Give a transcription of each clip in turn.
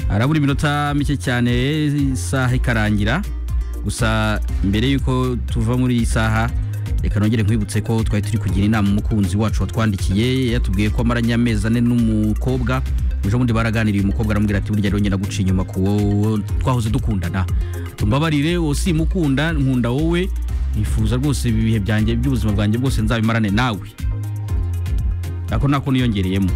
harabura iminota mike cyane isaha ikarangira gusa mbere y'uko tuva muri iyi saha reka nongere nkwibutse ko twari turi kugira inama umukunzi wacu watwandikiye yatubwiye ko amaranye amezi ane n'umukobwa ejo bundi baraganiriye umukobwa aramubwira ati burya rero guca inyuma ku wowe twahoze dukundana tumbabarire wowe simukunda nkunda wowe nifuza rwose ibihe byanjye by'ubuzima bwanjye bwose nzabimarane nawe ako nako niyongereyemo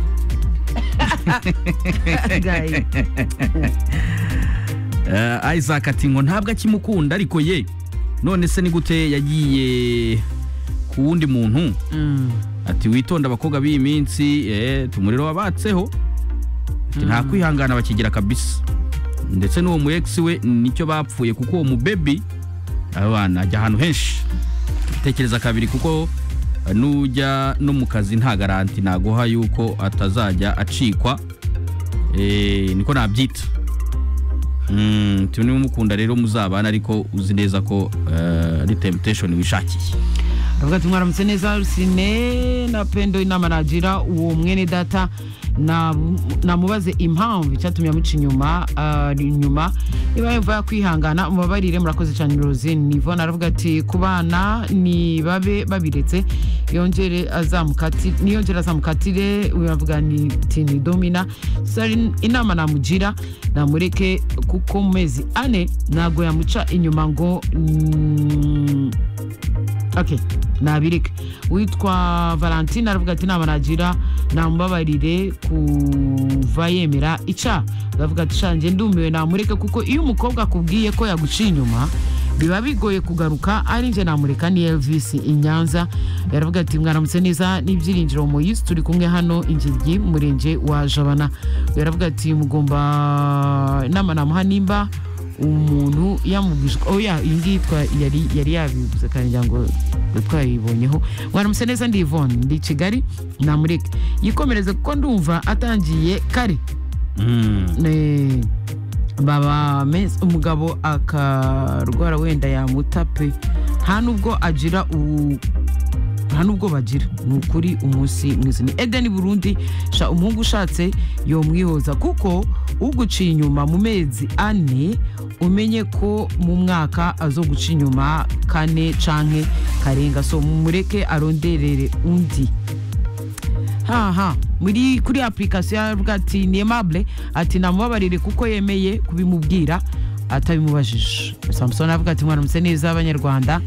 Eh, Isaac ati ngo ntabwo akimukunda ariko ye none se ni gute yagiye ku wundi muntu ati witonda abakobwa b'iyi minsi eh, tumuriro wabatseho Ati, nta kwihangana bakigira kabisa ndetse n'uwo mu ex we nicyo bapfuye kuko uwo mu baby abana ajya ahantu henshi tekereza kabiri kuko eh, nujya no mu kazi nta garanti naguha yuko atazajya acikwa eh, niko nabyita Mm, tuni mukunda rero muzabana ariko uzi neza ko eh, ari temptation wishakiye aravuga ati mwaramutse neza rusine na pendo inama nagira uwo mwene data na- namubaze impamvu icyatumye amuca inyuma ah, inyuma niba yumva yakwihangana mubabarire murakoze cyane rosine ivona aravuga ati ku bana ni babe babiretse yongere azamukati- niyongere azamukatire uravuga ni ati ni domina So, ari inama namugira namureke kuko mu mezi ane ntabwo yamuca inyuma ngo mm, ok nabireke witwa valentine aravuga ati inama nagira namubabarire kuva yemera icyaha aravuga ati shange ndumiwe namureke kuko iyo umukobwa akubwiye ko yaguciye inyuma biba bigoye kugaruka ari njye namureka ni elvis i nyanza yaravuga ati mwaramutse neza n'ibyiringiro moyisi turi kumwe hano ingiryi mu murenge wa jabana yaravuga ati mugomba inama namuha nimba umuntu yamubwije ko- oya iyi ngiyi twa- yari yari yabivuze kandi ngira ngo twayibonyeho waramutse neza ndi Yvonne ndi i kigali namureke yikomereze kuko ndumva atangiye kare mm. Eh, baba mezi umugabo akarwara wenda yamuta pe nta nubwo agira u- nta nubwo bagira ni ukuri umunsi mwiza ni edeni burundi sha umuhungu ushatse yomwihoza kuko uguciye inyuma mu mezi ane umenye ko mu mwaka azoguca inyuma kane canke karenga so mureke aronderere undi haha muri kuri application yaravuga ati ni aimable ati namubabarire kuko yemeye kubimubwira atabimubajije samusoni aravuga ati mwaramutse neza abanyarwanda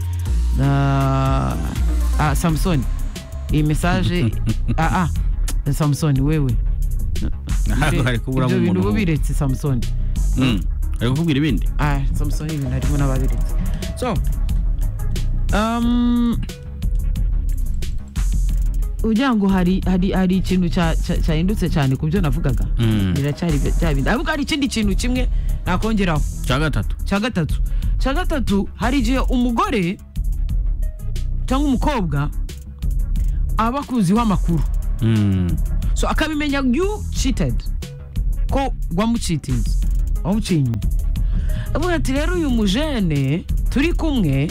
Ah, ah, samusoni iyi mesaje ah, ah, samusoni wewe Ntabwo hari kuburamo Ibyo umuntu bintu ubu w'ubu. biretse samusoni Mm. ari kukubwira ibindi Ah, samusoni ibintu harimo n'ababiretse so um, ugira ngo hari hari hari ikintu cya- cya- cyahindutse cyane ku byo navugaga Mm. biracyari bya bindi ahubwo hari ikindi kintu kimwe nakongeraho cya gatatu cya gatatu cya gatatu hari igihe umugore cyangwa umukobwa aba akuziho amakuru Mm. so akabimenya you cheated ko wamucitinze wamuciye inyuma avuga ati rero uyu mujene turi kumwe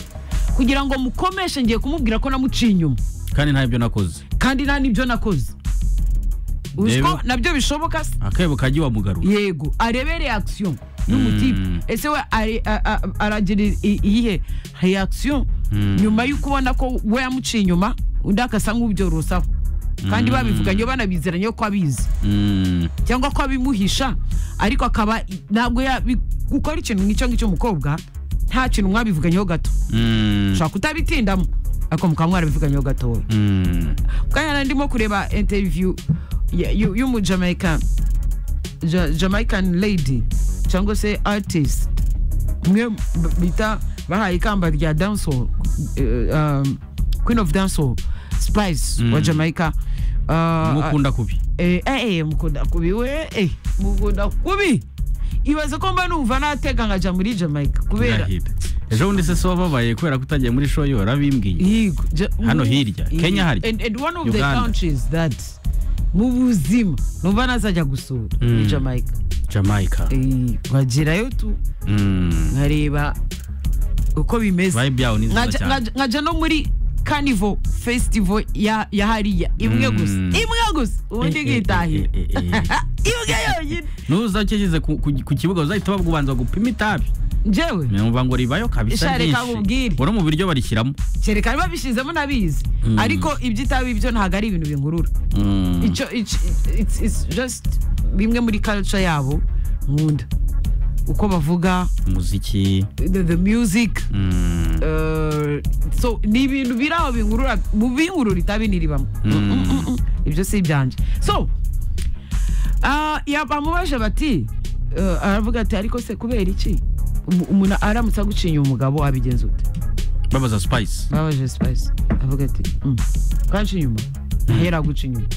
kugira ngo mukomeshe ngiye kumubwira ko namuciye inyuma kandi nta ibyo nakoze kandi nta n'ibyo nakoze uzi ko Rero- nabyo bishoboka se akebo kajya wamugarura yego arebe reaction Mm. n'umutipe ese we ari- a- a- aragira i- iyihe reaction Mm. nyuma y'uko ubona ko we yamuciye inyuma undi agasa nk'ubyorosaho kandi babivuganye banabizeranye ko abizi Mm. cyangwa ko abimuhisha ariko akaba ntabwo yabi- gukora ikintu nk'icyo ngicyo umukobwa nta kintu mwabivuganyeho gato Mm. ushobora kutabitindamo ariko mukaba mwarabivuganyeho gatoya Mm. kandi nari ndimo kureba interview ya- y'u- y'umujamaican Ja- jamaican lady cyangwa se artist mwe b- bita bahaye ikamba rya dancehall eh, um, queen of dancehall spice wa Mm. jamaica Uh, mukunda kubi eh, eh, eh, mukunda kubi we eh, mukunda kubi ibaze ko mba numva natega nkaja muri jamaica kubera Ndahira. ejo bundi se so wababaye kubera ko utagiye muri show yo rabimbwiye Yego, ja- Hano mu- hirya, yego. Kenya hari, and, and one of Uganda. the countries that mu buzima numva nazajya gusura Mm. ni jamaica jamaica Eh, nkagerayo tu Mm. nkareba uko bimeze vibe yaho ni nziza Nkaja- cyane nkaja nkaja no muri carnival festival ya ya hariya imwe Mm. gusa imwe gusa ubundi Eh, eh, eh, nkitahira eh, eh, eh. imwe yonyine ntuzakigeze ku ku- ku kibuga uzahita babanza gupima itabi njyewe numva ngo ribayo kabisa Sha, reka nkubwire. ryinshi uri mu biryo barishyiramo kereka niba bishyizemo nabizi Mm. ariko iby'itabi byo ntabwo ari ibintu binkurura Mm. icyo icyo- it's- it's just bimwe muri culture yabo nkunda uko bavuga umuziki the, the music mm, uh, so ni ibintu biri aho bingurura mu bingurura itabi ntiribamo Mm. Mm, mm, mm, mm. ibyo si ibyanje so ah, ya- bamubaje bati uh, aravuga ati ariko se kubera iki Umu- umuntu aramutse agucinye umugabo wabigenza ute babaza spice babaje spice avuga ati "Mm, kanshi inyuma ahera guca inyuma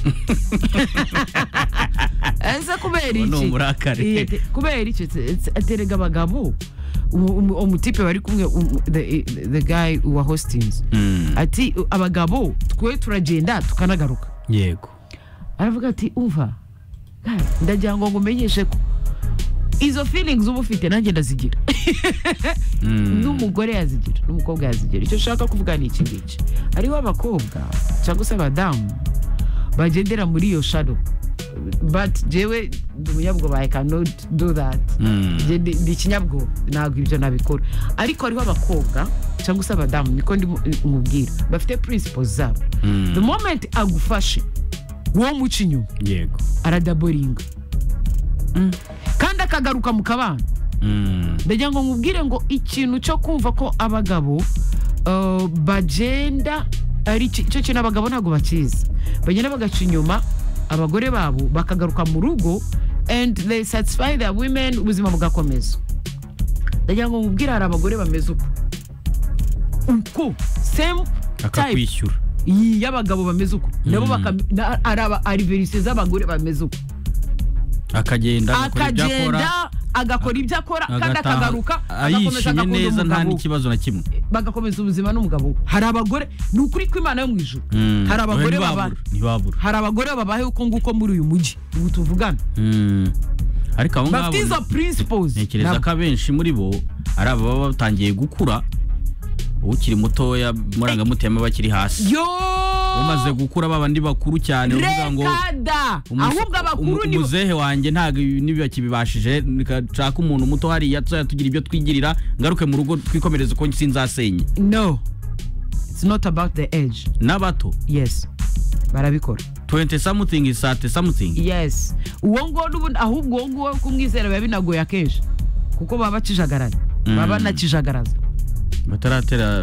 ese kubera Uwo ni iki umurakare. Iya, te- kubera iki Se- se- aterega abagabo umu- umu- umutipe bari kumwe umu- the- the guy wa hostings Mm, ati abagabo twe turagenda tukanagaruka yego aravuga ati umva guy, ndagira ngo ngumenyeshe ko izo feelings uba ufite nanjye ndazigira Mm, n'umugore yazigira n'umukobwa yazigira icyo ushaka kuvuga ni iki ngiki hariho abakobwa cyangwa se abadamu bagendera muri iyo sharo but jewe ndi umunyabwoba i cannot do that mm, Njye ndi ndi ikinyabwoba ntabwo ibyo nabikora ariko hariho abakobwa cyangwa se abadamu niko ndimo mubwira bafite principles zabo mm, the moment agufashe wowe umuca inyuma yego aradaboringa kandi akagaruka mu kabana Mm, ndagira ngo nkubwire ngo ikintu cyo kumva ko abagabo uh, bagenda ari iki- icyo kintu abagabo ntabwo bakizi bagenda bagaca inyuma abagore babo bakagaruka mu rugo and they satisfy their women ubuzima bugakomeza ndagira ngo nkubwire hari abagore bameze uko uko same type akakwishyura y'abagabo bameze uko nabo Mm. bakam- na- ari aba- ariverise z'abagore bameze uko akagenda agakora ibyo akora akagenda agakora ibyo akora kandi agataha. akagaruka agakomeza ayishimye agakunda neza nta umugabo we. n'ikibazo na kimwe bagakomeza ubuzima n'umugabo we. hari abagore ni ukuri ko imana yo mu ijuru Mm, hari abagore ntibabura, baba- ntibabura hari abagore babahe uko nguko muri uyu mujyi ubu tuvugana Mm, ariko abo ngabo bafite izo principles ntekereza nabo. ko abenshi muri bo ari ababa batangiye gukura ukiri mutoya murangamutema bakiri hasi yo umaze gukura babandi bakuru cyane uvuga ngo rekada umu- ahubwo abakuru umu- ni bo- umuzehe wanjye ntabwo ntibakibibashije nshaka umuntu muto hariya tuzajya tugira ibyo twigirira ngaruke mu rugo twikomereze uko sinzasenye no it's not about the age n'abato yes barabikora 20 something is 30 something yes uwo nguwo n'ubundi ahubwo uwo nguwo kumwizera biba binagoye akenshi kuko baba bakijagaranye baba Mm. banakijagaraza bataratera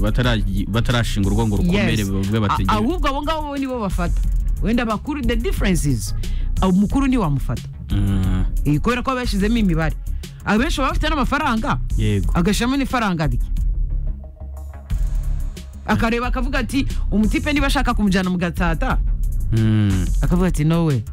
batara- batarashinga urugo ngo rukomere yes bavuge A- bategere ahubwo abo ngabo bo nibo bafata wenda bakuru the difference is umukuru ntiwamufata Mm, Eh, kubera ko bashyizemo imibare abenshi baba bafite n'amafaranga yego agashyiramo n'ifaranga rye akareba akavuga ati umutipe niba ashaka kumujyana mu gatata Mm, akavuga ati no we